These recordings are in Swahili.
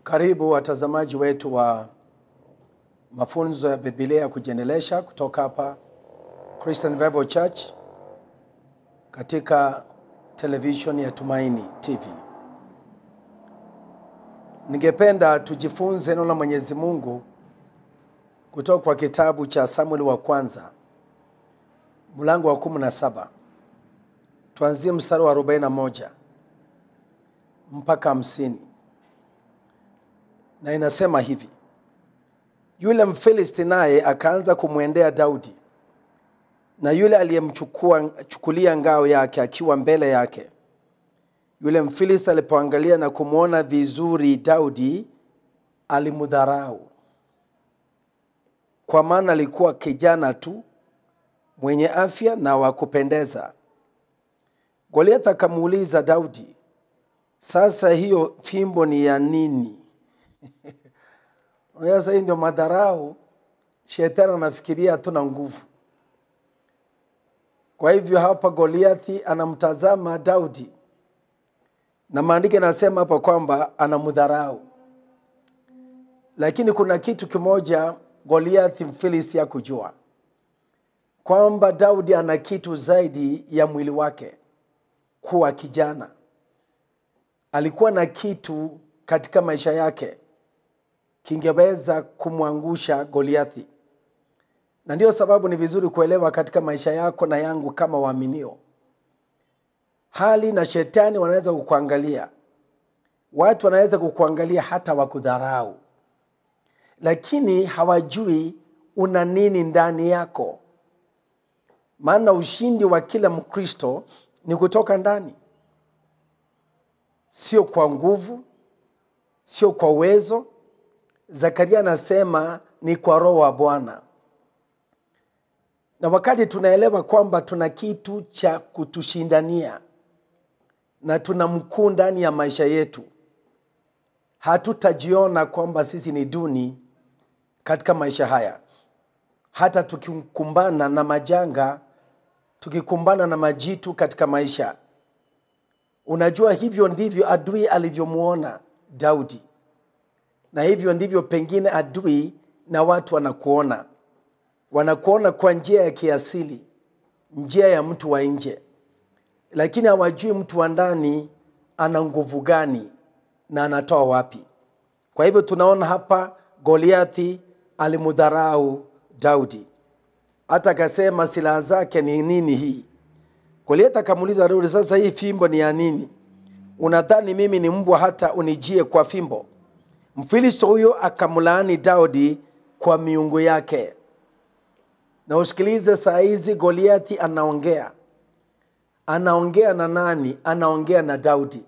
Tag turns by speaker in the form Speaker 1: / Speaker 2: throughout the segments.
Speaker 1: Karibu watazamaji wetu wa mafunzo ya Biblia ya kujiendelesha kutoka hapa Christian Revival Church katika television ya Tumaini TV. Ningependa tujifunze neno la Mwenyezi Mungu kutoka kwa kitabu cha Samueli wa kwanza mlango wa kumi na saba tuanzie mstari wa 41 mpaka hamsini na inasema hivi: yule Mfilisti naye akaanza kumwendea Daudi, na yule aliyemchukulia ngao yake akiwa mbele yake. Yule Mfilisti alipoangalia na kumwona vizuri Daudi, alimdharau, kwa maana alikuwa kijana tu mwenye afya na wa kupendeza. Goliathi akamuuliza Daudi, sasa hiyo fimbo ni ya nini? Sasa hii ndio madharau. Shetani anafikiria hatuna nguvu. Kwa hivyo hapa Goliathi anamtazama Daudi, na maandiko yanasema hapa kwamba anamdharau, lakini kuna kitu kimoja Goliathi Mfilisti hakujua kwamba Daudi ana kitu zaidi ya mwili wake kuwa kijana. Alikuwa na kitu katika maisha yake kingeweza kumwangusha Goliathi, na ndiyo sababu ni vizuri kuelewa katika maisha yako na yangu kama waaminio, hali na shetani wanaweza kukuangalia, watu wanaweza kukuangalia hata wakudharau, lakini hawajui una nini ndani yako, maana ushindi wa kila Mkristo ni kutoka ndani, sio kwa nguvu, sio kwa uwezo. Zakaria anasema ni kwa roho wa Bwana. Na wakati tunaelewa kwamba tuna kitu cha kutushindania na tuna mkuu ndani ya maisha yetu, hatutajiona kwamba sisi ni duni katika maisha haya, hata tukikumbana na majanga, tukikumbana na majitu katika maisha. Unajua, hivyo ndivyo adui alivyomwona Daudi na hivyo ndivyo pengine adui na watu wanakuona, wanakuona kwa njia ya kiasili, njia ya mtu wa nje, lakini hawajui mtu wa ndani ana nguvu gani na anatoa wapi. Kwa hivyo tunaona hapa Goliathi alimdharau Daudi, hata akasema silaha zake ni nini hii? Goliathi akamuuliza Daudi, sasa hii fimbo ni ya nini? Unadhani mimi ni mbwa hata unijie kwa fimbo? Mfilisti huyo akamlaani Daudi kwa miungu yake. Na usikilize, saa hizi Goliathi anaongea. Anaongea na nani? Anaongea na Daudi.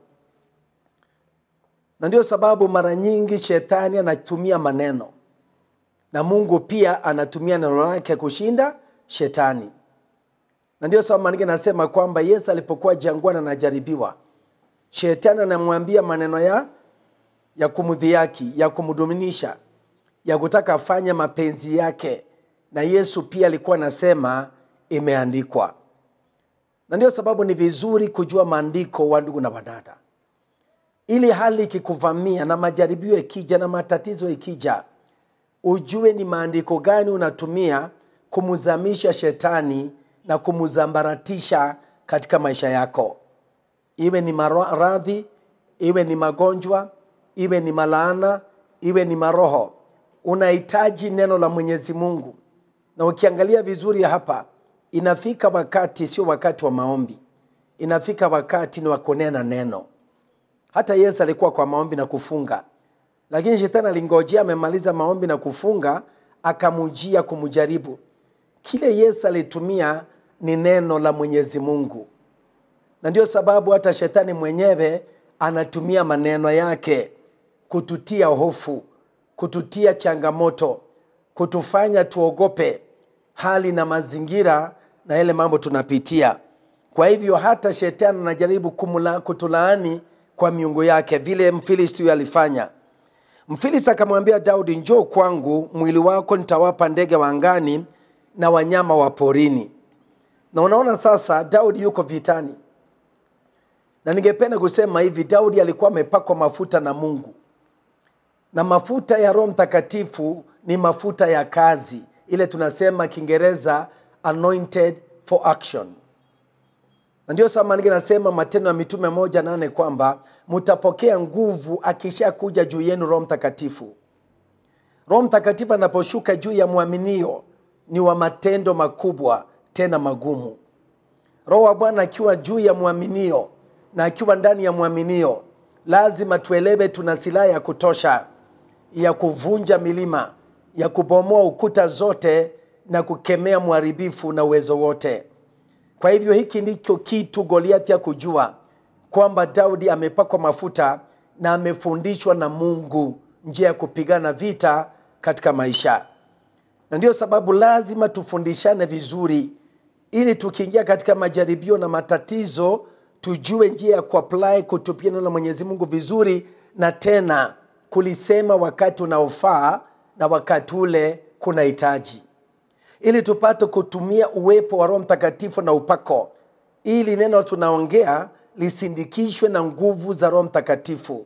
Speaker 1: Na ndio sababu mara nyingi shetani anatumia maneno, na Mungu pia anatumia neno lake kushinda shetani. Na ndio sababu maandiko anasema kwamba Yesu alipokuwa jangwani anajaribiwa, shetani anamwambia maneno ya ya kumdhihaki, ya kumduminisha, ya kutaka afanye mapenzi yake, na Yesu pia alikuwa anasema imeandikwa. Na ndio sababu ni vizuri kujua maandiko, wa ndugu na wadada, ili hali ikikuvamia na majaribio ikija na matatizo ikija, ujue ni maandiko gani unatumia kumzamisha shetani na kumzambaratisha katika maisha yako, iwe ni maradhi, iwe ni magonjwa iwe ni malaana, iwe ni maroho, unahitaji neno la Mwenyezi Mungu. Na ukiangalia vizuri hapa, inafika wakati, sio wakati wa maombi, inafika wakati ni wa kunena neno. Hata Yesu alikuwa kwa maombi na kufunga, lakini shetani alingojea amemaliza maombi na kufunga, akamujia kumjaribu. Kile Yesu alitumia ni neno la Mwenyezi Mungu, na ndio sababu hata shetani mwenyewe anatumia maneno yake kututia hofu, kututia changamoto, kutufanya tuogope hali na mazingira na yale mambo tunapitia. Kwa hivyo hata shetani anajaribu kumula, kutulaani kwa miungu yake, vile Mfilisti huyo alifanya. Mfilisti akamwambia Daudi, njoo kwangu, mwili wako nitawapa ndege wa angani na wanyama wa porini. Na unaona sasa, Daudi yuko vitani, na ningependa kusema hivi, Daudi alikuwa amepakwa mafuta na Mungu na mafuta ya roho mtakatifu ni mafuta ya kazi ile tunasema kiingereza anointed for action na ndio sababu maandiko nasema matendo ya mitume moja nane kwamba mtapokea nguvu akisha kuja juu yenu roho mtakatifu roho mtakatifu anaposhuka juu ya mwaminio ni wa matendo makubwa tena magumu roho wa bwana akiwa juu ya mwaminio na akiwa ndani ya mwaminio lazima tuelewe tuna silaha ya kutosha ya kuvunja milima ya kubomoa ukuta zote na kukemea mharibifu na uwezo wote kwa hivyo hiki ndicho kitu goliathi ya kujua kwamba daudi amepakwa mafuta na amefundishwa na mungu njia ya kupigana vita katika maisha na ndiyo sababu lazima tufundishane vizuri ili tukiingia katika majaribio na matatizo tujue njia ya kuapply kutupia neno la mwenyezi mungu vizuri na tena kulisema wakati unaofaa na wakati ule kuna hitaji ili tupate kutumia uwepo wa roho mtakatifu na upako ili neno tunaongea lisindikishwe na nguvu za roho mtakatifu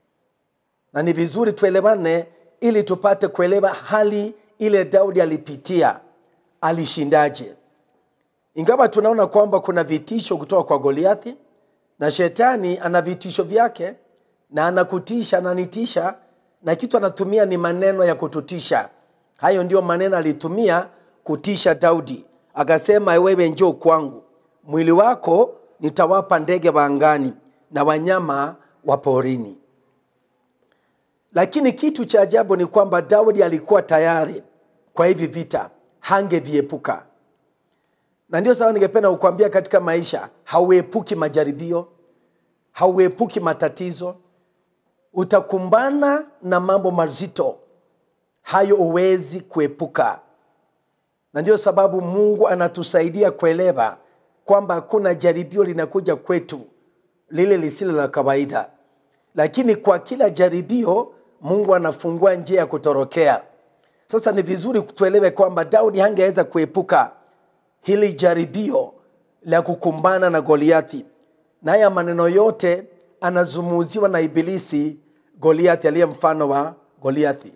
Speaker 1: na ni vizuri tuelewane ili tupate kuelewa hali ile daudi alipitia alishindaje ingawa tunaona kwamba kuna vitisho kutoka kwa goliathi na shetani ana vitisho vyake na anakutisha ananitisha na kitu anatumia ni maneno ya kututisha hayo ndio maneno alitumia kutisha daudi akasema wewe njoo kwangu mwili wako nitawapa ndege wa angani na wanyama wa porini lakini kitu cha ajabu ni kwamba daudi alikuwa tayari kwa hivi vita hangeviepuka na ndio sababu ningependa kukwambia katika maisha hauepuki majaribio hauepuki matatizo utakumbana na mambo mazito hayo huwezi kuepuka na ndio sababu mungu anatusaidia kuelewa kwamba hakuna jaribio linakuja kwetu lile lisilo la kawaida lakini kwa kila jaribio mungu anafungua njia ya kutorokea sasa ni vizuri tuelewe kwamba daudi hangeweza kuepuka hili jaribio la kukumbana na goliathi na haya maneno yote anazumuziwa na ibilisi goliathi aliye mfano wa goliathi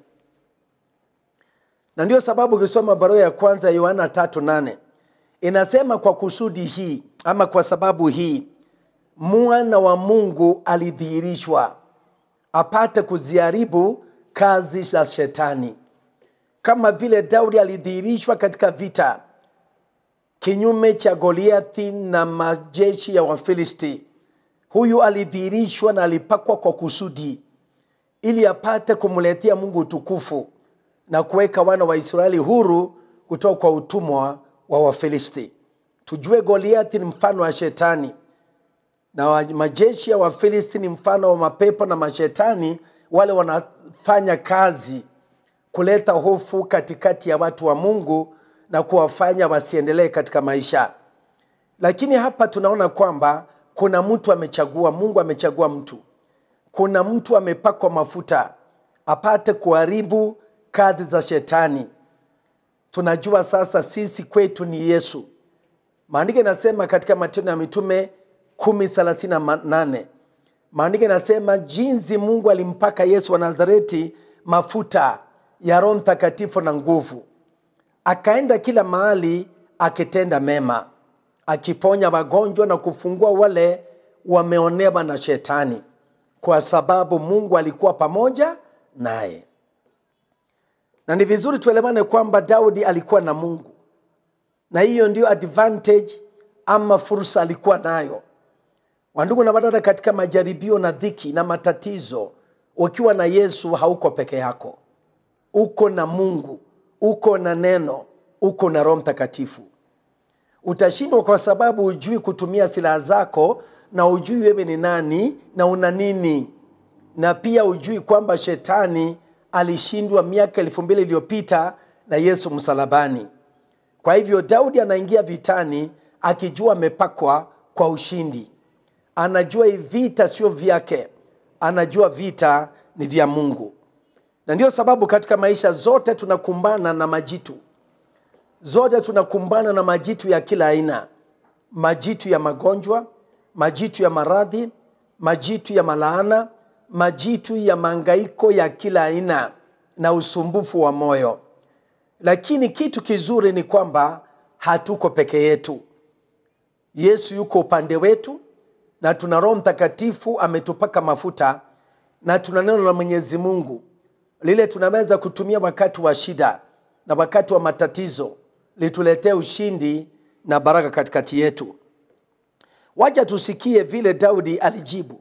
Speaker 1: na ndio sababu ukisoma barua ya kwanza ya yohana tatu nane inasema kwa kusudi hii ama kwa sababu hii mwana wa mungu alidhihirishwa apate kuziharibu kazi za shetani kama vile daudi alidhihirishwa katika vita kinyume cha goliathi na majeshi ya wafilisti huyu alidhihirishwa na alipakwa kwa kusudi ili apate kumletea mungu utukufu na kuweka wana wa israeli huru kutoka kwa utumwa wa wafilisti tujue goliathi ni mfano wa shetani na wa- majeshi ya wafilisti ni mfano wa mapepo na mashetani wale wanafanya kazi kuleta hofu katikati ya watu wa mungu na kuwafanya wasiendelee katika maisha lakini hapa tunaona kwamba kuna mtu amechagua mungu amechagua mtu kuna mtu amepakwa mafuta apate kuharibu kazi za shetani tunajua sasa sisi kwetu ni yesu maandiko inasema katika matendo ya mitume 138 maandiko inasema jinsi mungu alimpaka yesu wa nazareti mafuta ya roho mtakatifu na nguvu akaenda kila mahali akitenda mema akiponya wagonjwa na kufungua wale wameonewa na shetani kwa sababu mungu alikuwa pamoja naye na ni vizuri tuelewane kwamba daudi alikuwa na mungu na hiyo ndio advantage ama fursa alikuwa nayo wandugu na wadada katika majaribio na dhiki na matatizo ukiwa na yesu hauko peke yako uko na mungu uko na neno uko na roho mtakatifu utashindwa kwa sababu hujui kutumia silaha zako na hujui wewe ni nani na una nini na pia hujui kwamba shetani alishindwa miaka elfu mbili iliyopita na yesu msalabani kwa hivyo daudi anaingia vitani akijua amepakwa kwa ushindi anajua hii vita sio vyake anajua vita ni vya mungu na ndio sababu katika maisha zote tunakumbana na majitu zote tunakumbana na majitu ya kila aina majitu ya magonjwa majitu ya maradhi majitu ya malaana majitu ya mangaiko ya kila aina na usumbufu wa moyo lakini kitu kizuri ni kwamba hatuko peke yetu yesu yuko upande wetu na tuna roho mtakatifu ametupaka mafuta na tuna neno la mwenyezi mungu lile tunaweza kutumia wakati wa shida na wakati wa matatizo lituletee ushindi na baraka katikati yetu waja tusikie vile daudi alijibu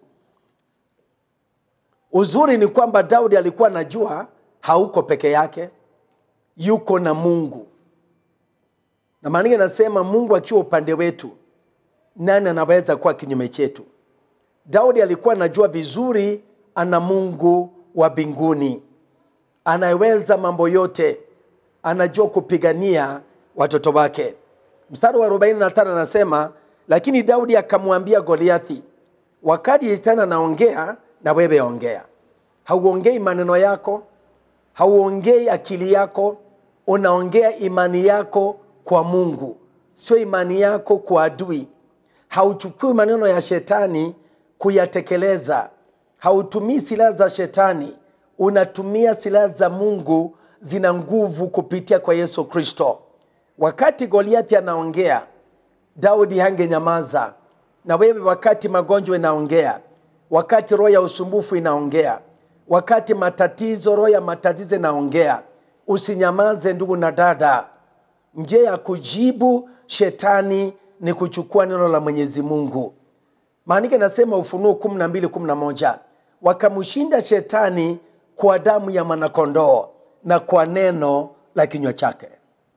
Speaker 1: uzuri ni kwamba daudi alikuwa anajua hauko peke yake yuko na mungu na maandiko nasema mungu akiwa upande wetu nani anaweza kuwa kinyume chetu daudi alikuwa anajua vizuri ana mungu wa mbinguni anayeweza mambo yote anajua kupigania watoto wake mstari wa 45 anasema lakini daudi akamwambia goliathi wakati shetani anaongea na wewe ongea hauongei maneno yako hauongei akili yako unaongea imani yako kwa mungu sio imani yako kwa adui hauchukui maneno ya shetani kuyatekeleza hautumii silaha za shetani unatumia silaha za mungu zina nguvu kupitia kwa yesu kristo wakati goliathi anaongea daudi hangenyamaza na wewe wakati magonjwa inaongea wakati roho ya usumbufu inaongea wakati matatizo roho ya matatizo inaongea usinyamaze ndugu na dada njia ya kujibu shetani ni kuchukua neno la mwenyezi mungu maandiko inasema ufunuo 1211 wakamshinda shetani kwa damu ya mwanakondoo na kwa neno la kinywa chake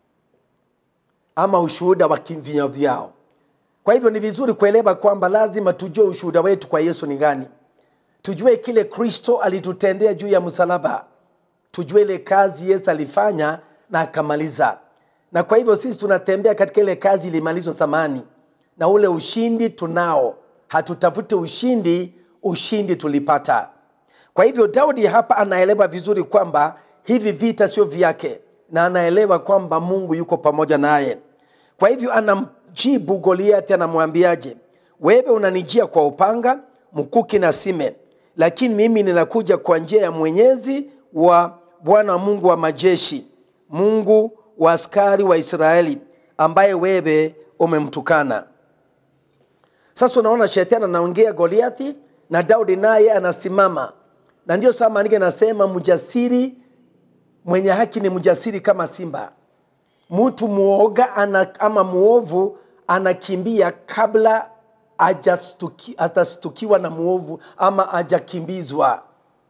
Speaker 1: ama ushuhuda wa vinywa vyao kwa hivyo ni vizuri kuelewa kwamba lazima tujue ushuhuda wetu kwa yesu ni gani tujue kile kristo alitutendea juu ya msalaba tujue ile kazi yesu alifanya na akamaliza na kwa hivyo sisi tunatembea katika ile kazi ilimalizwa zamani na ule ushindi tunao hatutafute ushindi ushindi tulipata kwa hivyo daudi hapa anaelewa vizuri kwamba hivi vita sio vyake na anaelewa kwamba mungu yuko pamoja naye kwa hivyo anamjibu goliathi anamwambiaje wewe unanijia kwa upanga mkuki na sime lakini mimi ninakuja kwa njia ya mwenyezi wa bwana wa mungu wa majeshi mungu wa askari wa israeli ambaye wewe umemtukana sasa unaona shetani anaongea goliathi na daudi naye anasimama na ndio saa maandiko anasema mjasiri mwenye haki ni mjasiri kama simba mtu muoga ana, ama muovu anakimbia kabla hajastukiwa na muovu ama hajakimbizwa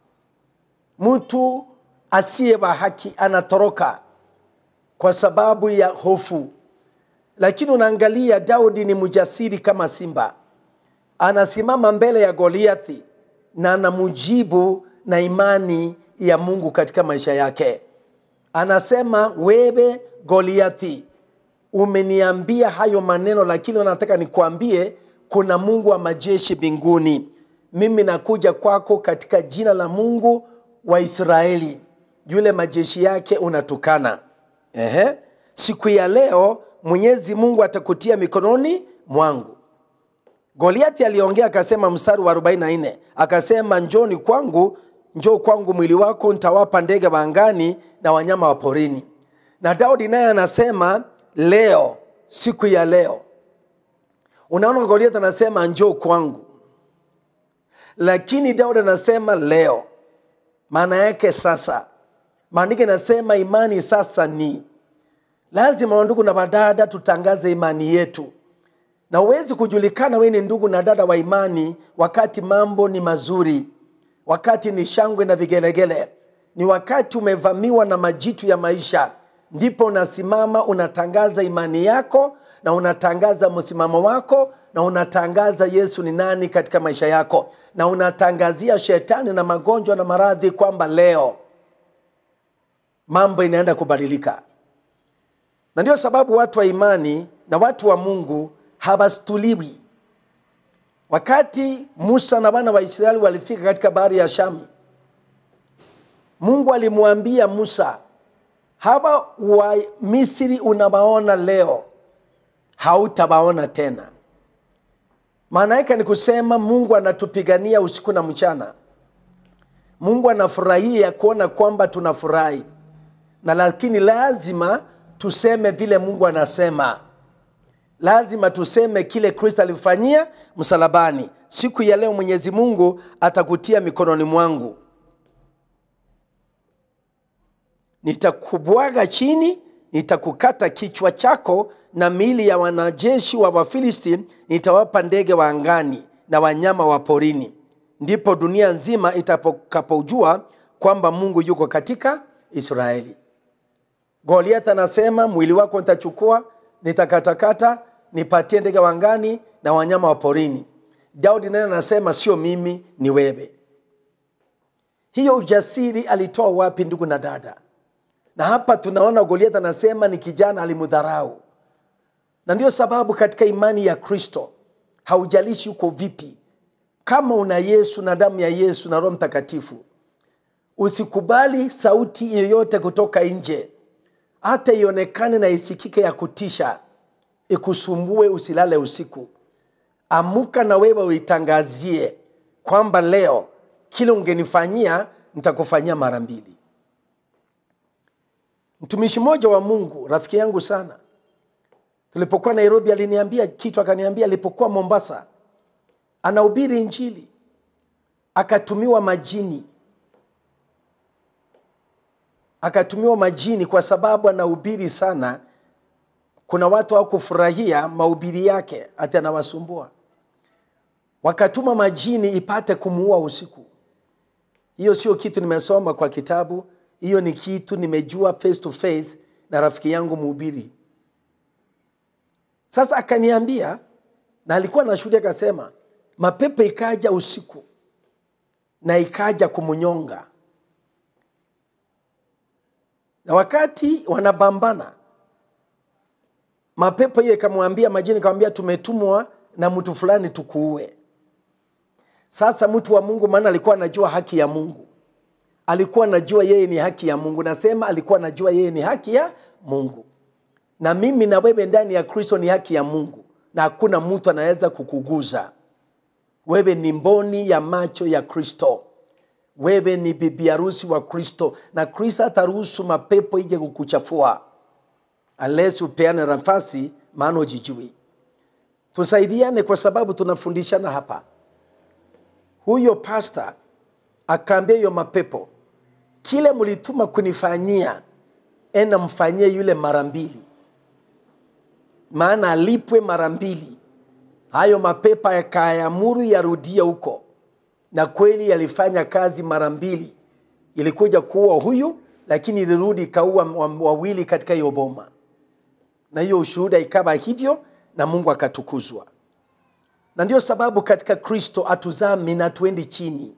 Speaker 1: mtu asiye wa haki anatoroka kwa sababu ya hofu lakini unaangalia daudi ni mjasiri kama simba anasimama mbele ya goliathi na anamujibu na imani ya mungu katika maisha yake anasema wewe goliathi umeniambia hayo maneno lakini nataka nikuambie kuna mungu wa majeshi mbinguni mimi nakuja kwako katika jina la mungu wa israeli yule majeshi yake unatukana Ehe. siku ya leo mwenyezi mungu atakutia mikononi mwangu goliathi aliongea akasema mstari wa 44 akasema njoni kwangu njoo kwangu mwili wako nitawapa ndege wa angani na wanyama wa porini na daudi naye anasema leo siku ya leo unaona goliathi anasema njoo kwangu lakini daudi anasema leo maana yake sasa maandiko inasema imani sasa ni lazima wandugu na wadada tutangaze imani yetu na huwezi kujulikana wewe ni ndugu na dada wa imani wakati mambo ni mazuri wakati ni shangwe na vigelegele ni wakati umevamiwa na majitu ya maisha ndipo unasimama unatangaza imani yako na unatangaza msimamo wako na unatangaza yesu ni nani katika maisha yako na unatangazia shetani na magonjwa na maradhi kwamba leo mambo inaenda kubadilika na ndio sababu watu wa imani na watu wa mungu hawastuliwi wakati musa na wana wa israeli walifika katika bahari ya shami mungu alimwambia musa hawa wa misri unawaona leo hautawaona tena maana yake ni kusema mungu anatupigania usiku na mchana mungu anafurahia kuona kwamba tunafurahi na lakini lazima tuseme vile mungu anasema lazima tuseme kile kristo alifanyia msalabani siku ya leo mwenyezi mungu atakutia mikononi mwangu nitakubwaga chini nitakukata kichwa chako na miili ya wanajeshi wa wafilisti nitawapa ndege wa angani na wanyama wa porini ndipo dunia nzima itakapojua kwamba mungu yuko katika israeli goliath anasema mwili wako nitachukua nitakatakata nipatie ndege wa angani na wanyama wa porini daudi naye anasema sio mimi ni wewe hiyo ujasiri alitoa wapi ndugu na dada na hapa tunaona goliath anasema ni kijana alimdharau na ndio sababu katika imani ya kristo haujalishi uko vipi kama una yesu na damu ya yesu na roho mtakatifu usikubali sauti yoyote kutoka nje hata ionekane na isikike ya kutisha ikusumbue usilale usiku amuka na wewe uitangazie kwamba leo kile ungenifanyia nitakufanyia mara mbili mtumishi mmoja wa mungu rafiki yangu sana tulipokuwa nairobi aliniambia kitu akaniambia alipokuwa mombasa anahubiri injili akatumiwa majini akatumiwa majini kwa sababu anahubiri sana kuna watu hawakufurahia mahubiri yake hati anawasumbua wakatuma majini ipate kumuua usiku hiyo sio kitu nimesoma kwa kitabu hiyo ni kitu nimejua face to face na rafiki yangu mhubiri sasa akaniambia na alikuwa na shuhudi akasema mapepo ikaja usiku na ikaja kumnyonga na wakati wanabambana mapepo hiyo ikamwambia majini ikamwambia tumetumwa na mtu fulani tukuue sasa mtu wa mungu maana alikuwa anajua haki ya mungu alikuwa anajua yeye ni haki ya mungu nasema alikuwa anajua yeye ni haki ya mungu na mimi na wewe ndani ya kristo ni haki ya mungu na hakuna mtu anaweza kukuguza wewe ni mboni ya macho ya kristo wewe ni bibi harusi wa kristo na kristo ataruhusu mapepo ije kukuchafua unless upeane nafasi maana ujijui tusaidiane kwa sababu tunafundishana hapa huyo pasta akaambia hiyo mapepo kile mlituma kunifanyia enda mfanyie yule mara mbili maana alipwe mara mbili hayo mapepa yakayamuru yarudie huko na kweli yalifanya kazi mara mbili ilikuja kuua huyu lakini ilirudi ikaua wawili katika hiyo boma na hiyo ushuhuda ikawa hivyo na mungu akatukuzwa na ndio sababu katika kristo hatuzami na tuendi chini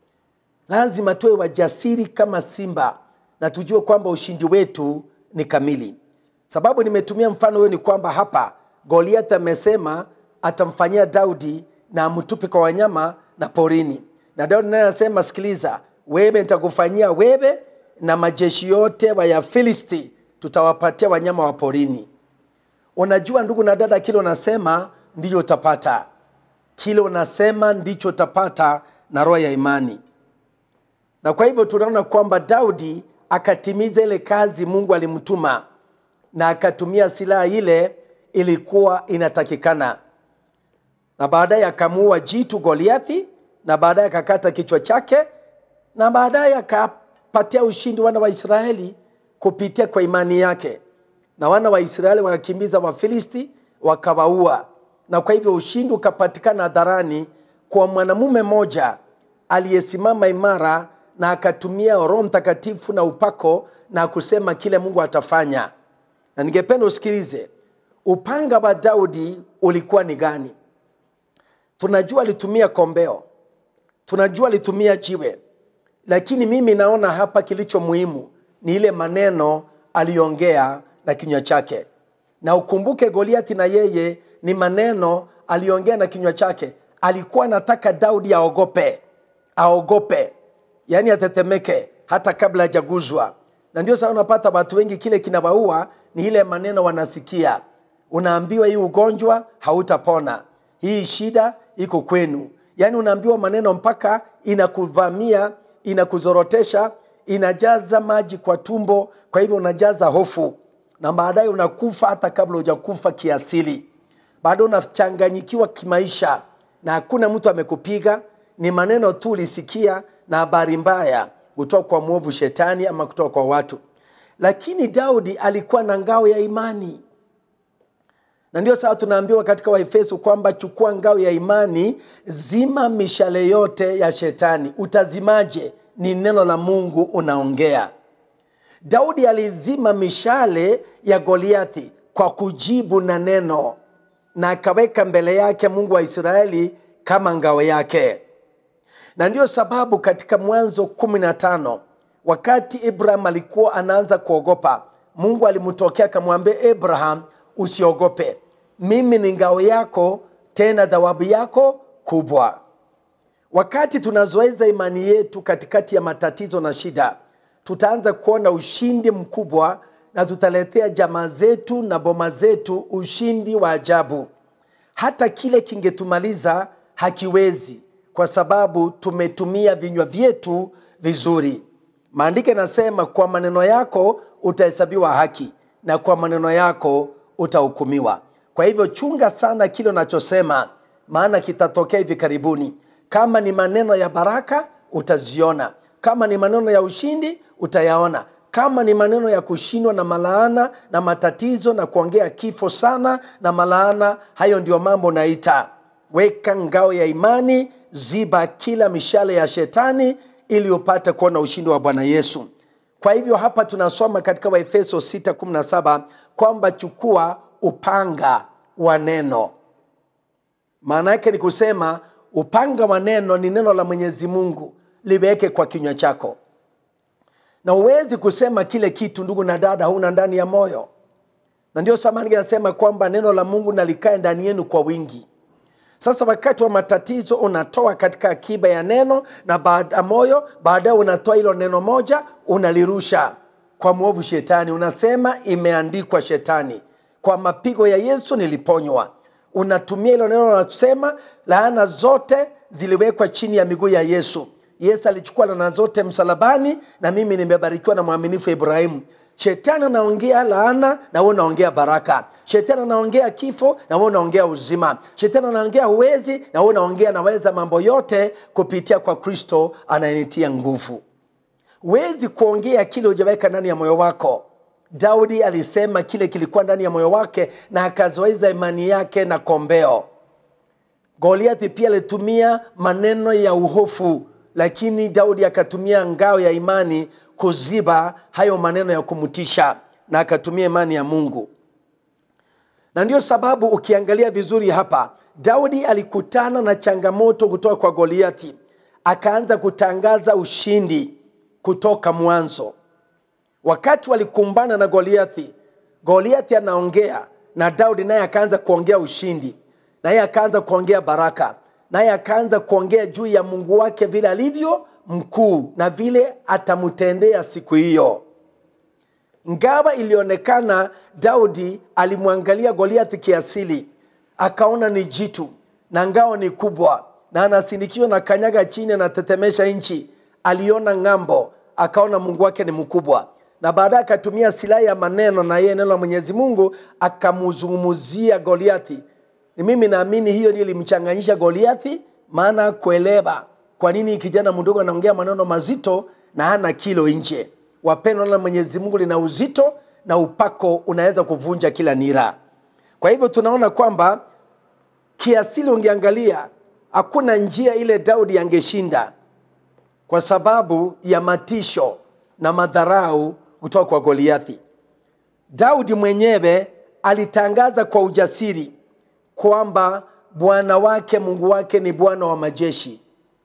Speaker 1: lazima tuwe wajasiri kama simba na tujue kwamba ushindi wetu ni kamili sababu nimetumia mfano huyo ni kwamba hapa goliath amesema atamfanyia daudi na amtupe kwa wanyama na porini na daudi naye anasema sikiliza wewe nitakufanyia wewe na majeshi yote wa ya filisti tutawapatia wanyama wa porini unajua ndugu na dada kile unasema ndicho utapata kile unasema ndicho utapata na roho ya imani na kwa hivyo tunaona kwamba daudi akatimiza ile kazi mungu alimtuma na akatumia silaha ile ilikuwa inatakikana na baadaye akamuua jitu goliathi na baadaye akakata kichwa chake na baadaye akapatia ushindi wana wa israeli kupitia kwa imani yake na wana wa israeli wakakimbiza wafilisti wakawaua na kwa hivyo ushindi ukapatikana hadharani kwa mwanamume mmoja aliyesimama imara na akatumia roho mtakatifu na upako na kusema kile mungu atafanya na ningependa usikilize upanga wa daudi ulikuwa ni gani tunajua alitumia kombeo tunajua alitumia jiwe lakini mimi naona hapa kilicho muhimu ni ile maneno aliongea na kinywa chake na ukumbuke goliathi na yeye ni maneno aliongea na kinywa chake alikuwa anataka daudi aogope aogope yaani atetemeke hata kabla hajaguzwa na ndio saa unapata watu wengi kile kinawaua ni ile maneno wanasikia unaambiwa hii ugonjwa hautapona hii shida iko kwenu yaani unaambiwa maneno mpaka inakuvamia inakuzorotesha inajaza maji kwa tumbo kwa hivyo unajaza hofu na baadaye unakufa hata kabla hujakufa kiasili bado unachanganyikiwa kimaisha na hakuna mtu amekupiga ni maneno tu ulisikia na habari mbaya kutoka kwa mwovu shetani ama kutoka kwa watu lakini daudi alikuwa na ngao ya imani na ndio sawa tunaambiwa katika waefeso kwamba chukua ngao ya imani zima mishale yote ya shetani utazimaje ni neno la mungu unaongea daudi alizima mishale ya goliathi kwa kujibu na neno na akaweka mbele yake mungu wa israeli kama ngao yake na ndiyo sababu katika mwanzo 15 wakati ibrahim alikuwa anaanza kuogopa mungu alimtokea akamwambia abraham usiogope mimi ni ngao yako tena dhawabu yako kubwa wakati tunazoeza imani yetu katikati ya matatizo na shida tutaanza kuona ushindi mkubwa na tutaletea jamaa zetu na boma zetu ushindi wa ajabu hata kile kingetumaliza hakiwezi kwa sababu tumetumia vinywa vyetu vizuri maandiko yanasema kwa maneno yako utahesabiwa haki na kwa maneno yako utahukumiwa kwa hivyo chunga sana kile unachosema maana kitatokea hivi karibuni kama ni maneno ya baraka utaziona kama ni maneno ya ushindi utayaona kama ni maneno ya kushindwa na malaana na matatizo na kuongea kifo sana na malaana hayo ndio mambo naita weka ngao ya imani ziba kila mishale ya shetani ili upate kuona ushindi wa bwana yesu kwa hivyo hapa tunasoma katika waefeso 617 kwamba chukua upanga wa neno maana yake ni kusema upanga wa neno ni neno la mwenyezi mungu liweke kwa kinywa chako na huwezi kusema kile kitu ndugu na dada huna ndani ya moyo na ndio samani anasema kwamba neno la mungu nalikae ndani yenu kwa wingi sasa wakati wa matatizo unatoa katika akiba ya neno na baada moyo baadaye unatoa hilo neno moja unalirusha kwa mwovu shetani unasema imeandikwa shetani kwa mapigo ya yesu niliponywa unatumia hilo neno unasema laana zote ziliwekwa chini ya miguu ya yesu yesu alichukua laana zote msalabani na mimi nimebarikiwa na mwaminifu ibrahimu shetani anaongea laana na wewe unaongea baraka shetani anaongea kifo na wewe unaongea uzima shetani anaongea huwezi na wewe unaongea naweza mambo yote kupitia kwa kristo anayenitia nguvu huwezi kuongea kile hujaweka ndani ya moyo wako daudi alisema kile kilikuwa ndani ya moyo wake na akazoeza imani yake na kombeo goliathi pia alitumia maneno ya uhofu lakini daudi akatumia ngao ya imani kuziba hayo maneno ya kumtisha na akatumia imani ya mungu na ndio sababu ukiangalia vizuri hapa daudi alikutana na changamoto kutoka kwa goliathi akaanza kutangaza ushindi kutoka mwanzo wakati walikumbana na goliathi goliathi anaongea na daudi naye akaanza kuongea ushindi naye akaanza kuongea baraka naye akaanza kuongea juu ya mungu wake vile alivyo mkuu na vile atamtendea siku hiyo ngawa ilionekana daudi alimwangalia goliathi kiasili akaona ni jitu na ngao ni kubwa na anasindikiwa na kanyaga chini anatetemesha nchi aliona ng'ambo akaona mungu wake ni mkubwa na baadaye akatumia silaha ya maneno na yeye neno la mwenyezi mungu akamzungumzia goliathi ni mimi naamini hiyo ndio ilimchanganyisha goliathi maana kuelewa kwa nini kijana mdogo anaongea maneno mazito na hana kilo nje wapendwa la mwenyezi mungu lina uzito na upako unaweza kuvunja kila nira kwa hivyo tunaona kwamba kiasili ungeangalia hakuna njia ile daudi angeshinda kwa sababu ya matisho na madharau kutoka kwa goliathi daudi mwenyewe alitangaza kwa ujasiri kwamba bwana wake mungu wake ni bwana wa majeshi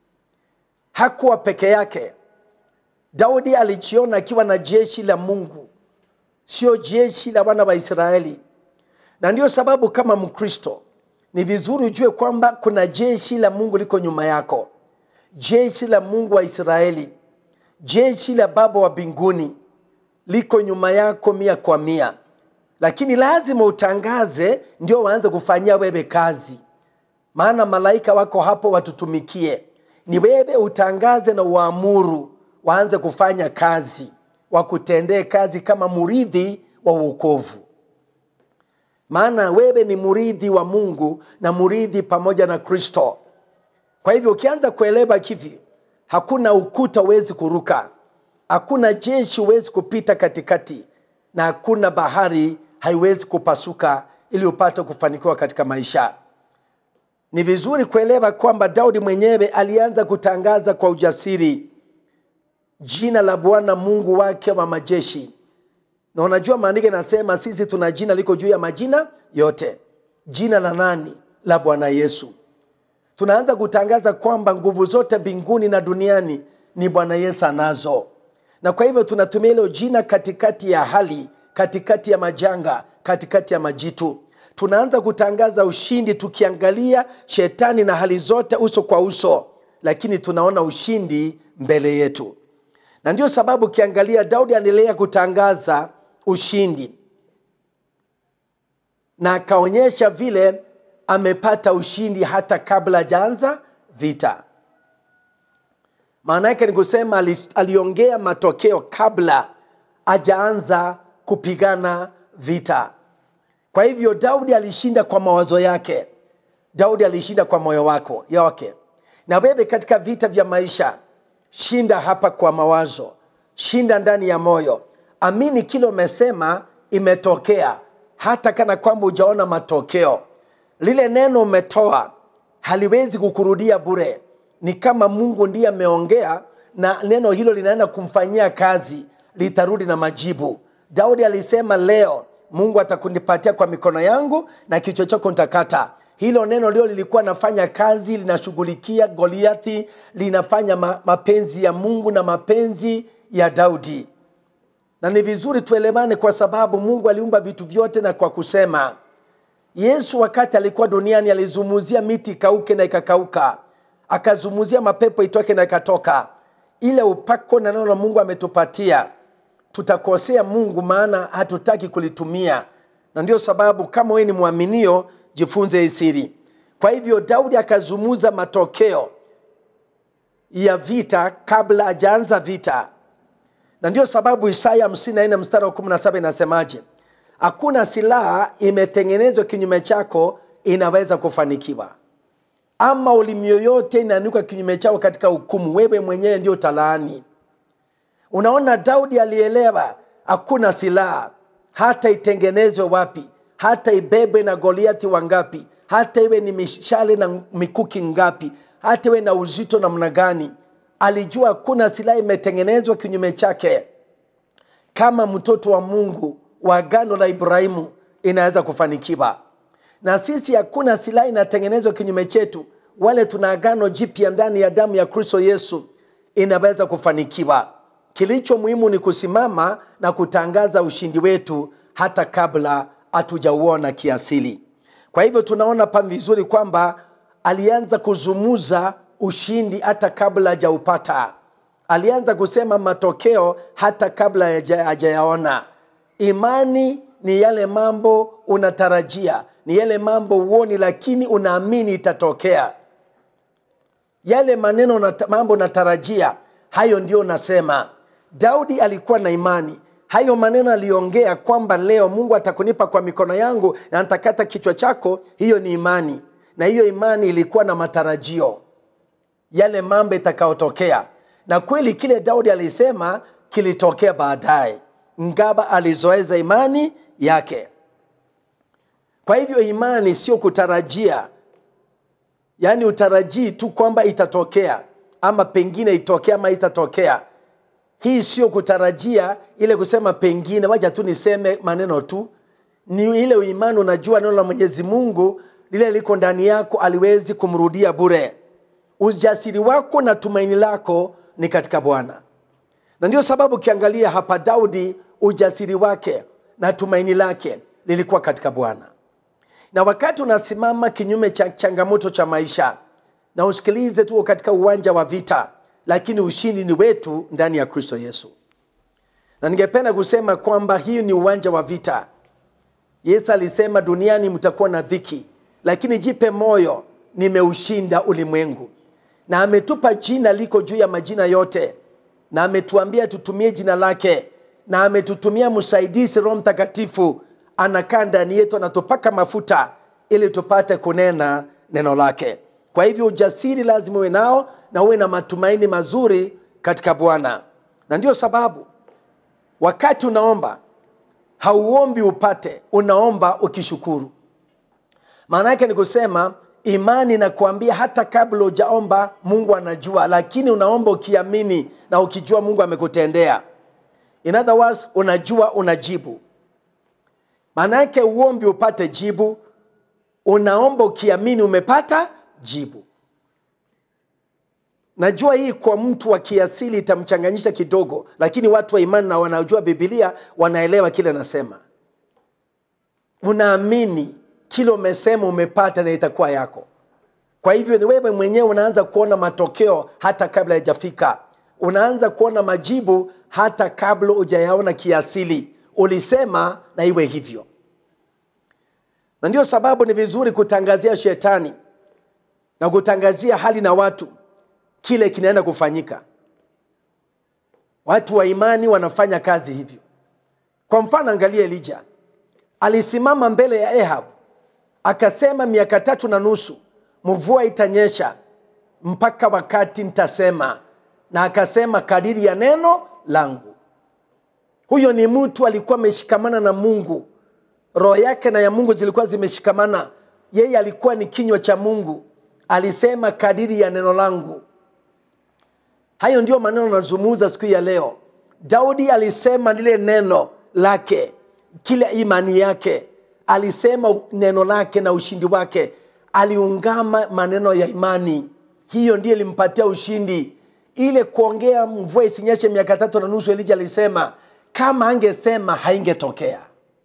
Speaker 1: hakuwa peke yake daudi alijiona akiwa na jeshi la mungu sio jeshi la wana wa israeli na ndio sababu kama mkristo ni vizuri ujue kwamba kuna jeshi la mungu liko nyuma yako jeshi la mungu wa israeli jeshi la baba wa mbinguni liko nyuma yako mia kwa mia lakini lazima utangaze ndio waanze kufanyia wewe kazi maana malaika wako hapo watutumikie ni wewe utangaze na uamuru waanze kufanya kazi wakutendee kazi kama muridhi wa uokovu maana wewe ni muridhi wa mungu na muridhi pamoja na kristo kwa hivyo ukianza kuelewa hivi hakuna ukuta huwezi kuruka hakuna jeshi huwezi kupita katikati na hakuna bahari haiwezi kupasuka ili upate kufanikiwa katika maisha ni vizuri kuelewa kwamba daudi mwenyewe alianza kutangaza kwa ujasiri jina la bwana mungu wake wa majeshi na unajua maandiko inasema sisi tuna jina liko juu ya majina yote jina la nani la bwana yesu tunaanza kutangaza kwamba nguvu zote mbinguni na duniani ni bwana yesu anazo na kwa hivyo tunatumia hilo jina katikati ya hali katikati ya majanga katikati ya majitu tunaanza kutangaza ushindi tukiangalia shetani na hali zote uso kwa uso lakini tunaona ushindi mbele yetu na ndio sababu ukiangalia daudi anaendelea kutangaza ushindi na akaonyesha vile amepata ushindi hata kabla hajaanza vita maana yake ni kusema ali- aliongea matokeo kabla hajaanza kupigana vita kwa hivyo daudi alishinda kwa mawazo yake daudi alishinda kwa moyo wako wake na wewe katika vita vya maisha shinda hapa kwa mawazo shinda ndani ya moyo amini kile umesema imetokea hata kana kwamba hujaona matokeo lile neno umetoa haliwezi kukurudia bure ni kama mungu ndiye ameongea na neno hilo linaenda kumfanyia kazi litarudi na majibu daudi alisema leo mungu atakunipatia kwa mikono yangu na kichwa chako nitakata hilo neno lio lilikuwa nafanya kazi linashughulikia goliathi linafanya ma, mapenzi ya mungu na mapenzi ya daudi na ni vizuri tuelewane kwa sababu mungu aliumba vitu vyote na kwa kusema yesu wakati alikuwa duniani alizumuzia miti ikauke na ikakauka akazumuzia mapepo itoke na ikatoka ile upako na neno la mungu ametupatia tutakosea mungu maana hatutaki kulitumia na ndio sababu kama wewe ni mwaminio jifunze hii siri kwa hivyo daudi akazumuza matokeo ya vita kabla hajaanza vita na ndio sababu isaya 54 mstari wa 17 inasemaje hakuna silaha imetengenezwa kinyume chako inaweza kufanikiwa ama ulimi yoyote inaandikwa kinyume chako katika hukumu wewe mwenyewe ndio talaani unaona daudi alielewa hakuna silaha hata itengenezwe wapi hata ibebwe na goliathi wangapi hata iwe ni mishale na mikuki ngapi hata iwe na uzito namna gani alijua hakuna silaha imetengenezwa kinyume chake kama mtoto wa mungu wa agano la ibrahimu inaweza kufanikiwa na sisi hakuna silaha inatengenezwa kinyume chetu wale tuna agano jipya ndani ya damu ya kristo yesu inaweza kufanikiwa kilicho muhimu ni kusimama na kutangaza ushindi wetu hata kabla hatujauona kiasili kwa hivyo tunaona pa vizuri kwamba alianza kuzumuza ushindi hata kabla hajaupata alianza kusema matokeo hata kabla hajayaona imani ni yale mambo unatarajia ni yale mambo uoni lakini unaamini itatokea yale maneno na mambo unatarajia hayo ndio unasema daudi alikuwa na imani hayo maneno aliongea kwamba leo mungu atakunipa kwa mikono yangu na nitakata kichwa chako hiyo ni imani na hiyo imani ilikuwa na matarajio yale mambo itakayotokea na kweli kile daudi alisema kilitokea baadaye ngaba alizoeza imani yake kwa hivyo imani sio kutarajia yaani utarajii tu kwamba itatokea ama pengine itokea ama itatokea hii sio kutarajia ile kusema pengine wacha tu niseme maneno tu ni ile imani unajua neno la mwenyezi mungu lile liko ndani yako aliwezi kumrudia bure ujasiri wako na tumaini lako ni katika bwana na ndio sababu ukiangalia hapa daudi ujasiri wake na tumaini lake lilikuwa katika bwana na wakati unasimama kinyume cha changamoto cha maisha na usikilize tuko katika uwanja wa vita lakini ushindi ni wetu ndani ya kristo yesu na ningependa kusema kwamba hii ni uwanja wa vita yesu alisema duniani mtakuwa na dhiki lakini jipe moyo nimeushinda ulimwengu na ametupa jina liko juu ya majina yote na ametuambia tutumie jina lake na ametutumia msaidizi roho mtakatifu anakaa ndani yetu anatupaka mafuta ili tupate kunena neno lake kwa hivyo ujasiri lazima uwe nao na uwe na matumaini mazuri katika bwana na ndio sababu wakati unaomba hauombi upate unaomba ukishukuru maana yake ni kusema imani inakuambia hata kabla ujaomba mungu anajua lakini unaomba ukiamini na ukijua mungu amekutendea in other words unajua unajibu maana yake uombi upate jibu unaomba ukiamini umepata jibu najua hii kwa mtu wa kiasili itamchanganyisha kidogo lakini watu wa imani na wanaojua bibilia wanaelewa kile nasema unaamini kile umesema umepata na itakuwa yako kwa hivyo ni wewe mwenyewe unaanza kuona matokeo hata kabla haijafika unaanza kuona majibu hata kabla hujayaona kiasili ulisema na iwe hivyo na ndio sababu ni vizuri kutangazia shetani na kutangazia hali na watu kile kinaenda kufanyika watu wa imani wanafanya kazi hivyo kwa mfano angalia elija alisimama mbele ya ehab akasema miaka tatu na nusu mvua itanyesha mpaka wakati nitasema na akasema kadiri ya neno langu huyo ni mtu alikuwa ameshikamana na mungu roho yake na ya mungu zilikuwa zimeshikamana yeye alikuwa ni kinywa cha mungu alisema kadiri ya neno langu hayo ndio maneno nazungumza siku ya leo daudi alisema lile neno lake kile imani yake alisema neno lake na ushindi wake aliungama maneno ya imani hiyo ndiyo ilimpatia ushindi ile kuongea mvua isinyeshe miaka tatu na nusu elija alisema kama angesema haingetokea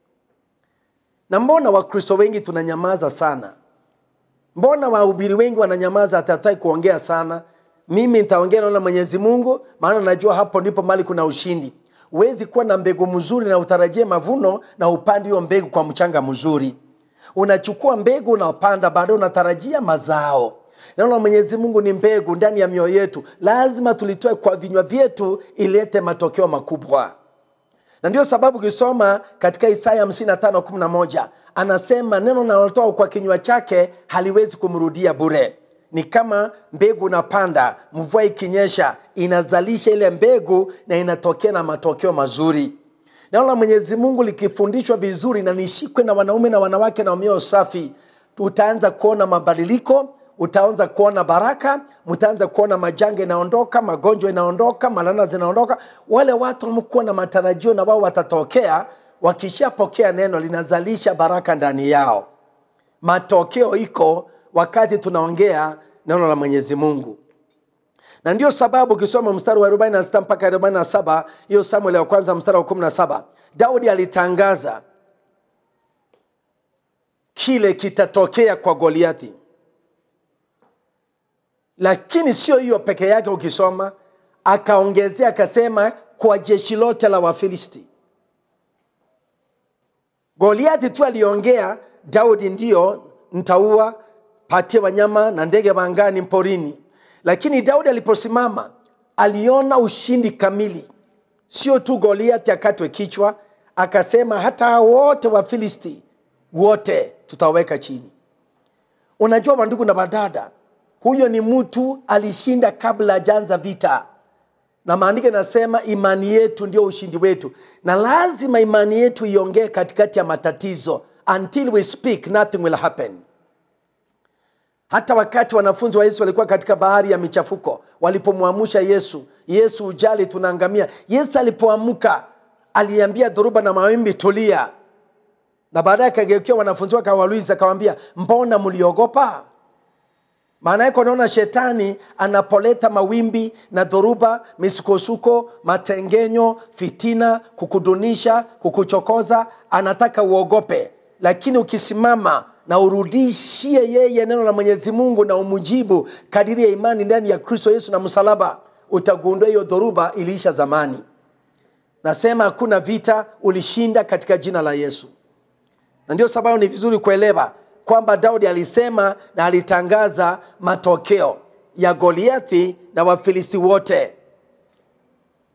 Speaker 1: na mbona wakristo wengi tunanyamaza sana mbona wahubiri wengi wananyamaza hatatai kuongea sana mimi nitaongea neno la mwenyezi mungu maana najua hapo ndipo mali kuna ushindi huwezi kuwa na mbegu mzuri na utarajie mavuno na upande hiyo mbegu kwa mchanga mzuri unachukua mbegu unapanda baadaye unatarajia mazao neno la mwenyezi mungu ni mbegu ndani ya mioyo yetu lazima tulitoe kwa vinywa vyetu ilete matokeo makubwa na ndio sababu ukisoma katika isaya 5511 anasema neno nalotoa kwa kinywa chake haliwezi kumrudia bure ni kama mbegu unapanda mvua ikinyesha inazalisha ile mbegu na inatokea na matokeo mazuri neno la mwenyezi mungu likifundishwa vizuri na nishikwe na wanaume na wanawake na mioyo safi utaanza kuona mabadiliko utaanza kuona baraka mtaanza kuona majanga inaondoka magonjwa inaondoka malana zinaondoka wale watu wamekuwa na matarajio na wao watatokea wakishapokea neno linazalisha baraka ndani yao matokeo iko wakati tunaongea neno la mwenyezi mungu na ndio sababu ukisoma mstari wa 46 mpaka 47 hiyo samuel ya kwanza mstari wa 17 daudi alitangaza kile kitatokea kwa goliathi lakini sio hiyo peke yake ukisoma akaongezea akasema kwa jeshi lote la wafilisti goliathi tu aliongea daudi ndio ntaua patie wanyama na ndege wangani mporini lakini daudi aliposimama aliona ushindi kamili sio tu goliathi akatwe kichwa akasema hata wote wa filisti wote tutaweka chini unajua wandugu na badada huyo ni mtu alishinda kabla ajaanza vita na maandiko inasema imani yetu ndio ushindi wetu na lazima imani yetu iongee katikati ya matatizo until we speak nothing will happen hata wakati wanafunzi wa yesu walikuwa katika bahari ya michafuko walipomwamusha yesu yesu ujali tunaangamia yesu alipoamka aliambia dhoruba na mawimbi tulia na baadaye akageukia wanafunzi wake akawauliza akawambia mbona mliogopa maana yake unaona shetani anapoleta mawimbi na dhoruba misukosuko matengenyo fitina kukudunisha kukuchokoza anataka uogope lakini ukisimama na urudishie yeye neno la mwenyezi mungu na umujibu kadiri ya imani ndani ya kristo yesu na msalaba utagundua hiyo dhoruba iliisha zamani nasema hakuna vita ulishinda katika jina la yesu na ndio sababu ni vizuri kuelewa kwamba daudi alisema na alitangaza matokeo ya goliathi na wafilisti wote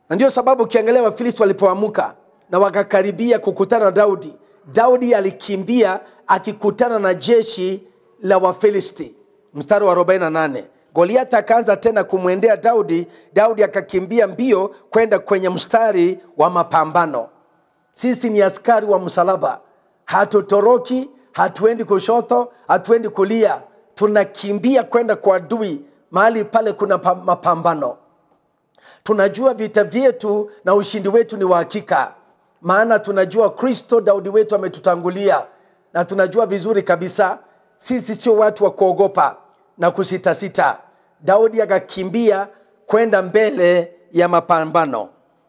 Speaker 1: na ndio sababu ukiangalia wafilisti walipoamka na wakakaribia kukutana na daudi daudi alikimbia akikutana na jeshi la wafilisti mstari wa 48 goliathi akaanza tena kumwendea daudi daudi akakimbia mbio kwenda kwenye mstari wa mapambano sisi ni askari wa msalaba hatutoroki hatuendi kushoto hatuendi kulia tunakimbia kwenda kwa adui mahali pale kuna pa- mapambano tunajua vita vyetu na ushindi wetu ni wa hakika maana tunajua kristo daudi wetu ametutangulia na tunajua vizuri kabisa sisi sio watu wa kuogopa na kusitasita daudi akakimbia kwenda mbele ya mapambano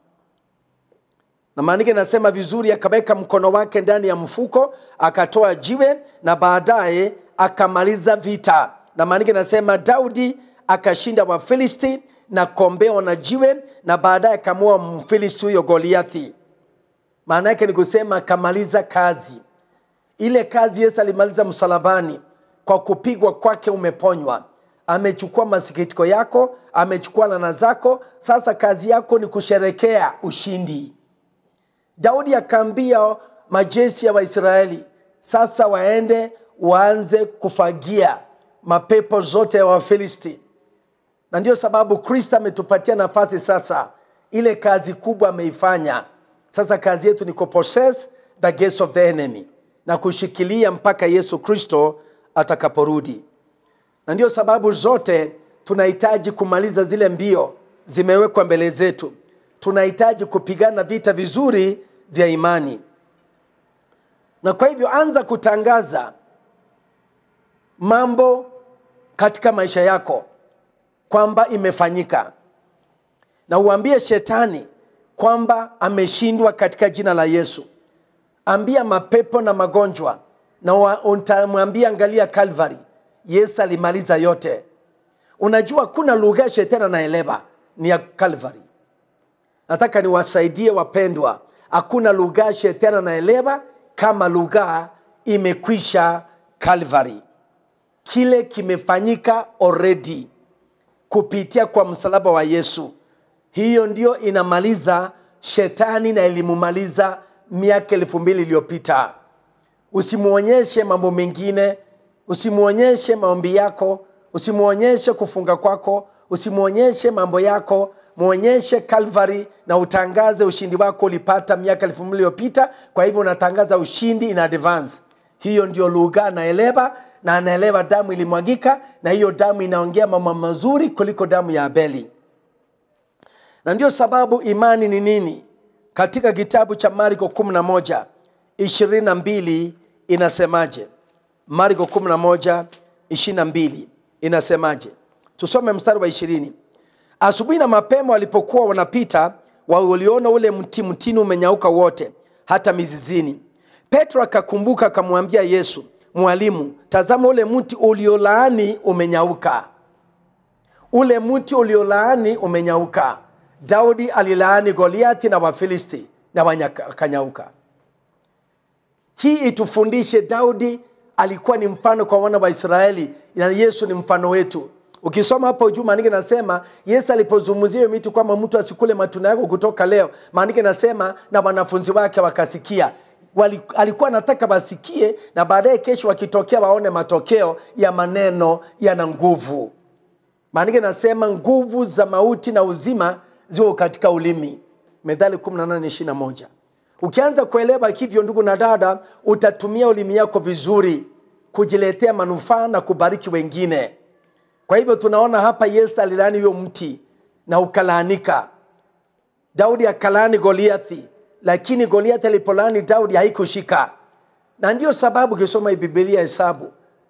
Speaker 1: na maandiko inasema vizuri akaweka mkono wake ndani ya mfuko akatoa jiwe na baadaye akamaliza vita na maandiko inasema daudi akashinda wafilisti na kombeo na jiwe na baadaye akamua mfilisti huyo goliathi maana yake ni kusema akamaliza kazi ile kazi yesu alimaliza msalabani kwa kupigwa kwake umeponywa amechukua masikitiko yako amechukua lana zako sasa kazi yako ni kusherekea ushindi daudi akaambia majeshi ya waisraeli sasa waende waanze kufagia mapepo zote ya wafilisti na ndio sababu kristo ametupatia nafasi sasa ile kazi kubwa ameifanya sasa kazi yetu ni kupossess the gates of the enemy na kushikilia mpaka yesu kristo atakaporudi na ndio sababu zote tunahitaji kumaliza zile mbio zimewekwa mbele zetu tunahitaji kupigana vita vizuri vya imani na kwa hivyo anza kutangaza mambo katika maisha yako kwamba imefanyika na uambie shetani kwamba ameshindwa katika jina la yesu ambia mapepo na magonjwa na wa- utamwambia angalia calvary yesu alimaliza yote unajua kuna lugha ya shetani anaelewa ni ya calvary nataka niwasaidie wapendwa hakuna lugha shetani anaelewa kama lugha imekwisha calvary kile kimefanyika already kupitia kwa msalaba wa yesu hiyo ndio inamaliza shetani na ilimumaliza miaka elfu mbili iliyopita usimwonyeshe mambo mengine usimwonyeshe maombi yako usimwonyeshe kufunga kwako usimwonyeshe mambo yako mwonyeshe calvary na utangaze ushindi wako ulipata miaka elfu mbili iliyopita kwa hivyo unatangaza ushindi in advance hiyo ndio lugha anaelewa na anaelewa damu ilimwagika na hiyo damu inaongea mambo mazuri kuliko damu ya abeli na ndio sababu imani ni nini katika kitabu cha marko 11 22 inasemaje marko 11 22 inasemaje tusome mstari wa ishirini asubuhi na mapema walipokuwa wanapita waliona ule mti mtini umenyauka wote hata mizizini petro akakumbuka akamwambia yesu mwalimu tazama ule mti uliolaani umenyauka ule mti uliolaani umenyauka daudi alilaani goliathi na wafilisti na wakanyauka hii itufundishe daudi alikuwa ni mfano kwa wana wa israeli na yesu ni mfano wetu ukisoma hapo juu maandiko nasema yesu alipozungumzia hiyo miti kwamba mtu asikule matunda yako kutoka leo maandiko nasema na wanafunzi wake wakasikia Wali, alikuwa anataka wasikie na baadaye kesho wakitokea waone matokeo ya maneno yana nguvu maandiko nasema nguvu za mauti na uzima ziko katika ulimi methali 1821 ukianza kuelewa hivyo ndugu na dada utatumia ulimi yako vizuri kujiletea manufaa na kubariki wengine kwa hivyo tunaona hapa yesu alilaani huyo mti na ukalaanika daudi akalaani goliathi lakini goliathi alipolaani daudi haikushika na ndiyo sababu ukisoma hii bibilia hesabu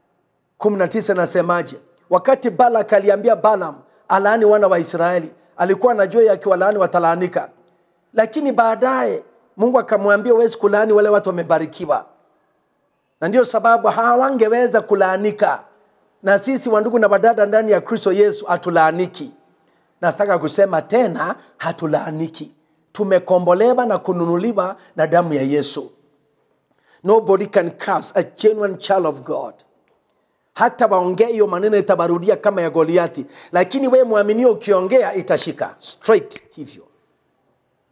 Speaker 1: 19 nasemaje wakati balak aliambia balam alaani wana wa israeli alikuwa anajua yakiwalaani watalaanika lakini baadaye mungu akamwambia uwezi kulaani wale watu wamebarikiwa na ndiyo sababu hawangeweza kulaanika na sisi wandugu na wadada ndani ya kristo yesu hatulaaniki nataka kusema tena hatulaaniki tumekombolewa na kununuliwa na damu ya yesu nobody can curse a genuine child of god hata waongee hiyo maneno itabarudia kama ya goliathi lakini wee mwaminio ukiongea itashika straight hivyo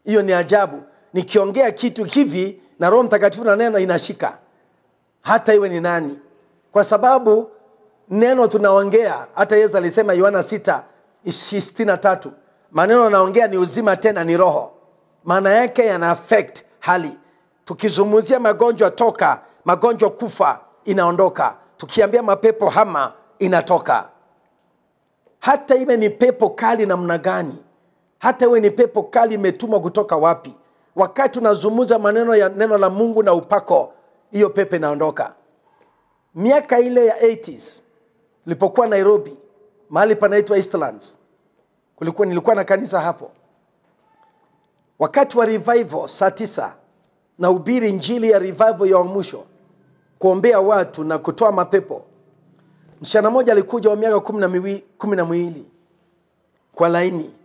Speaker 1: hiyo ni ajabu nikiongea kitu hivi na roho mtakatifu na neno inashika hata iwe ni nani kwa sababu neno tunaongea hata yesu alisema yohana 6 63 maneno naongea ni uzima tena ni roho maana yake yana affect hali tukizungumzia magonjwa toka magonjwa kufa inaondoka tukiambia mapepo hama inatoka hata iwe ni pepo kali namna gani hata iwe ni pepo kali imetumwa kutoka wapi wakati unazungumza maneno ya neno la mungu na upako hiyo pepo inaondoka miaka ile ya 80s nilipokuwa nairobi mahali panaitwa eastlands kulikuwa nilikuwa na kanisa hapo wakati wa revival saa tisa na ubiri njili ya revival ya mwisho kuombea watu na kutoa mapepo msichana mmoja alikuja wa miaka kumi na miwi- kumi na miwili kwa laini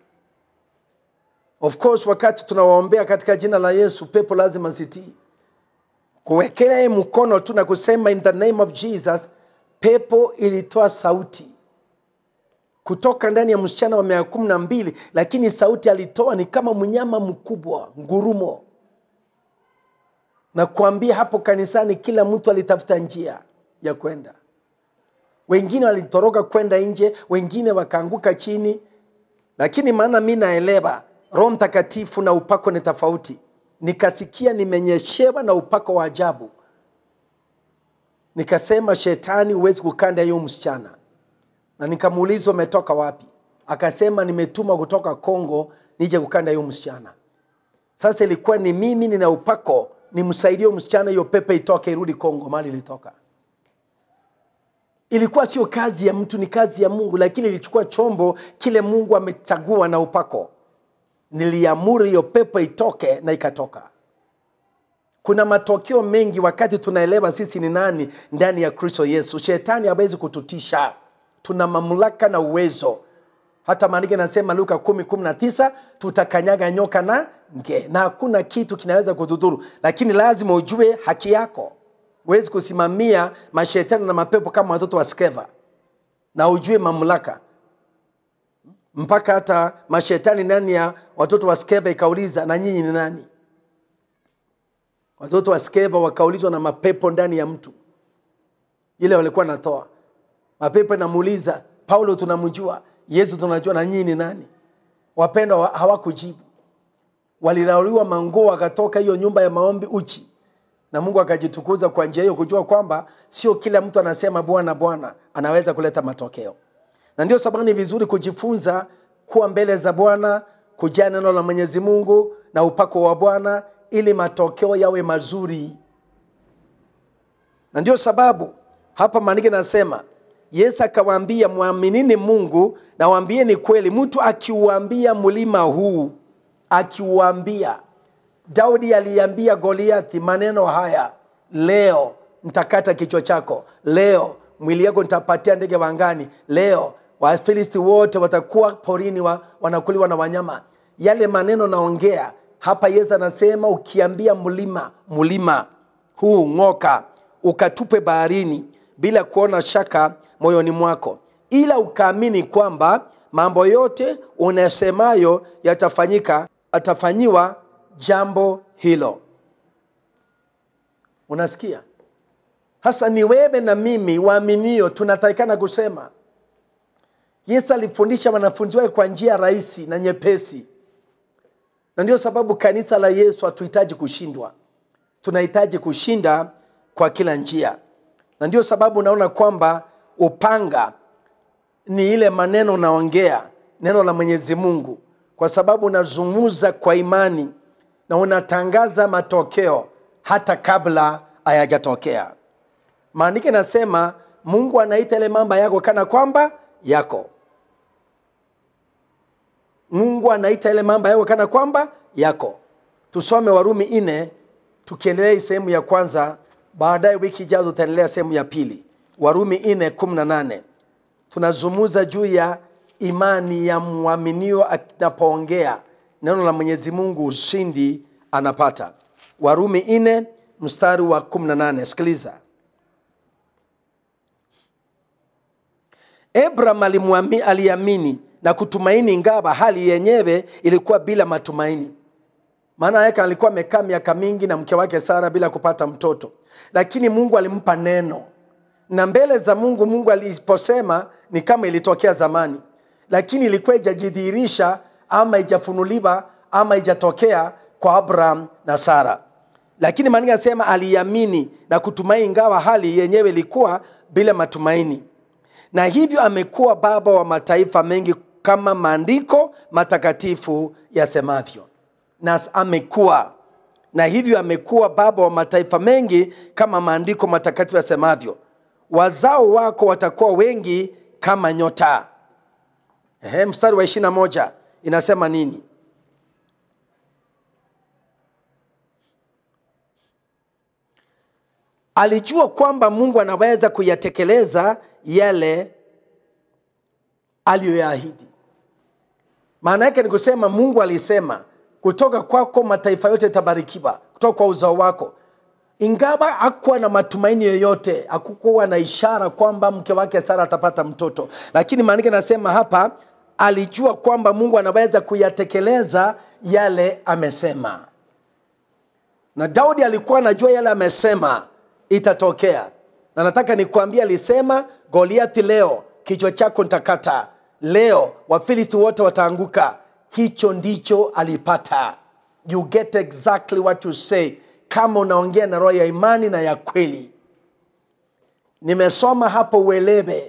Speaker 1: of course wakati tunawaombea katika jina la yesu pepo lazima zitii kuwekelea mkono tu na kusema in the name of jesus pepo ilitoa sauti kutoka ndani ya msichana wa miaka kumi na mbili lakini sauti alitoa ni kama mnyama mkubwa ngurumo na kuambia hapo kanisani kila mtu alitafuta njia ya kwenda wengine walitoroka kwenda nje wengine wakaanguka chini lakini maana mi naelewa roho mtakatifu na upako ni tofauti nikasikia nimenyeshewa na upako wa ajabu nikasema shetani huwezi kukanda hiyo msichana na nikamuuliza umetoka wapi akasema nimetuma kutoka kongo nije kukanda hiyo msichana sasa ilikuwa ni mimi nina upako nimsaidie huyo msichana hiyo pepe itoke irudi kongo mali ilitoka ilikuwa sio kazi ya mtu ni kazi ya mungu lakini ilichukua chombo kile mungu amechagua na upako niliamuru hiyo pepo itoke na ikatoka kuna matokeo mengi wakati tunaelewa sisi ni nani ndani ya kristo yesu shetani hawezi kututisha tuna mamlaka na uwezo hata maandiko inasema luka 119 tutakanyaga nyoka na nge na hakuna kitu kinaweza kudhudhuru lakini lazima ujue haki yako huwezi kusimamia mashetani na mapepo kama watoto wa skeva na ujue mamlaka mpaka hata mashetani ndani ya watoto wa skeva ikauliza na nyinyi ni nani watoto wa skeva wakaulizwa na mapepo ndani ya mtu ile walikuwa natoa mapepo inamuuliza paulo tunamjua yesu tunajua na nyinyi ni nani wapendwa wa- hawakujibu walilauliwa manguo wakatoka hiyo nyumba ya maombi uchi na mungu akajitukuza kwa njia hiyo kujua kwamba sio kila mtu anasema bwana bwana anaweza kuleta matokeo na ndio sababu ni vizuri kujifunza kuwa mbele za bwana kujaa neno la mwenyezi mungu na upako wa bwana ili matokeo yawe mazuri na ndio sababu hapa maandiko nasema yesu akawaambia mwaminini mungu na waambieni kweli mtu akiuambia mlima huu akiuambia daudi aliambia goliathi maneno haya leo ntakata kichwa chako leo mwili yako nitapatia ndege wangani leo wafilisti wote watakuwa porini wa, wanakuliwa na wanyama yale maneno naongea hapa yesu anasema ukiambia mlima mlima huu ng'oka ukatupe baharini bila kuona shaka moyoni mwako ila ukaamini kwamba mambo yote unasemayo yatafanyika atafanyiwa jambo hilo unasikia hasa ni wewe na mimi waaminio tunatakikana kusema yesu alifundisha wanafunzi wake kwa njia rahisi na nyepesi na ndio sababu kanisa la yesu hatuhitaji kushindwa tunahitaji kushinda kwa kila njia na ndio sababu unaona kwamba upanga ni ile maneno unaongea neno la mwenyezi mungu kwa sababu unazungumza kwa imani na unatangaza matokeo hata kabla hayajatokea maandiko inasema mungu anaita ile mambo yako kana kwamba yako mungu anaita ile mambo yako kana kwamba yako tusome warumi nne tukiendelea hii sehemu ya kwanza baadaye wiki ijazo tutaendelea sehemu ya pili warumi nne kumi na nane tunazungumza juu ya imani ya mwaminio anapoongea neno la mwenyezi mungu ushindi anapata warumi nne mstari wa 18 sikiliza abraham alimuami- aliamini na kutumaini ingawa hali yenyewe ilikuwa bila matumaini maana yake alikuwa amekaa miaka mingi na mke wake Sara bila kupata mtoto, lakini Mungu alimpa neno, na mbele za Mungu, Mungu aliposema ni kama ilitokea zamani, lakini ilikuwa ijajidhihirisha ama ijafunuliwa ama ijatokea kwa Abraham na Sara. Lakini maandiko yanasema aliamini na kutumaini, ingawa hali yenyewe ilikuwa bila matumaini, na hivyo amekuwa baba wa mataifa mengi kama maandiko matakatifu yasemavyo na amekuwa na hivyo amekuwa baba wa mataifa mengi kama maandiko matakatifu yasemavyo, wazao wako watakuwa wengi kama nyota. Ehe, mstari wa ishirini na moja inasema nini? Alijua kwamba Mungu anaweza kuyatekeleza yale aliyoyaahidi. Maana yake ni kusema Mungu alisema kutoka kwako mataifa yote yatabarikiwa, kutoka kwa uzao wako. Ingawa hakuwa na matumaini yoyote, hakukuwa na ishara kwamba mke wake Sara atapata mtoto, lakini maandiko nasema hapa alijua kwamba Mungu anaweza kuyatekeleza yale amesema, na Daudi alikuwa anajua yale amesema itatokea, na nataka nikuambia, alisema Goliathi, leo kichwa chako nitakata, leo Wafilisti wote wataanguka hicho ndicho alipata. You get exactly what you say, kama unaongea na roho ya imani na ya kweli. Nimesoma hapo uelewe,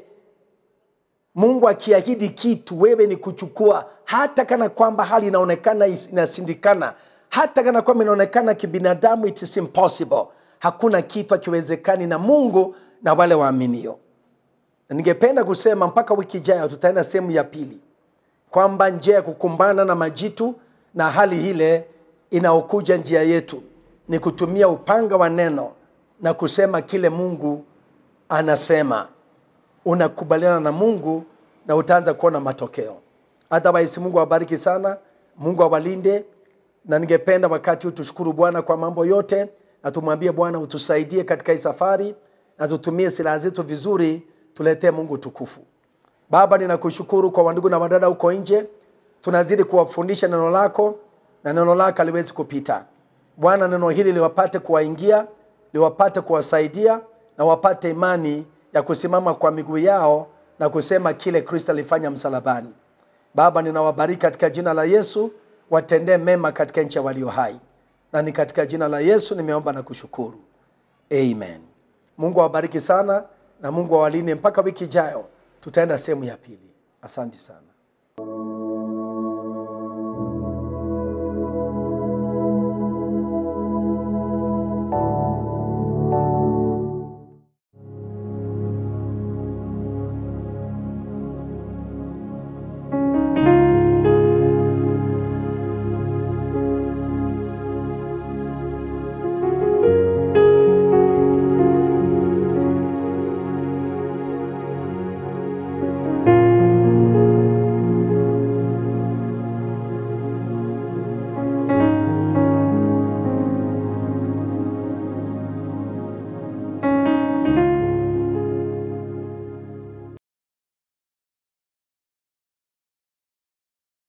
Speaker 1: Mungu akiahidi kitu, wewe ni kuchukua, hata kana kwamba hali inaonekana inashindikana, hata kana kwamba inaonekana kibinadamu, it is impossible. Hakuna kitu akiwezekani na Mungu na wale waaminio. Na ningependa kusema mpaka wiki ijayo tutaenda sehemu ya pili kwamba njia ya kukumbana na majitu na hali ile inaokuja njia yetu ni kutumia upanga wa neno na kusema kile Mungu anasema. Unakubaliana na Mungu na utaanza kuona matokeo. Otherwise, Mungu awabariki sana, Mungu awalinde, na ningependa wakati huu tushukuru Bwana kwa mambo yote na tumwambie Bwana utusaidie katika hii safari na tutumie silaha zetu vizuri, tuletee Mungu tukufu. Baba, ninakushukuru kwa wandugu na wadada huko nje, tunazidi kuwafundisha neno lako na neno lako haliwezi kupita. Bwana, neno hili liwapate kuwaingia, liwapate kuwasaidia na wapate imani ya kusimama kwa miguu yao na kusema kile Kristo alifanya msalabani. Baba, ninawabariki katika jina la Yesu, watendee mema katika nchi ya walio hai, na ni katika jina la Yesu nimeomba na kushukuru, amen. Mungu awabariki sana na Mungu awalinde mpaka wiki ijayo tutaenda sehemu ya pili. Asante sana.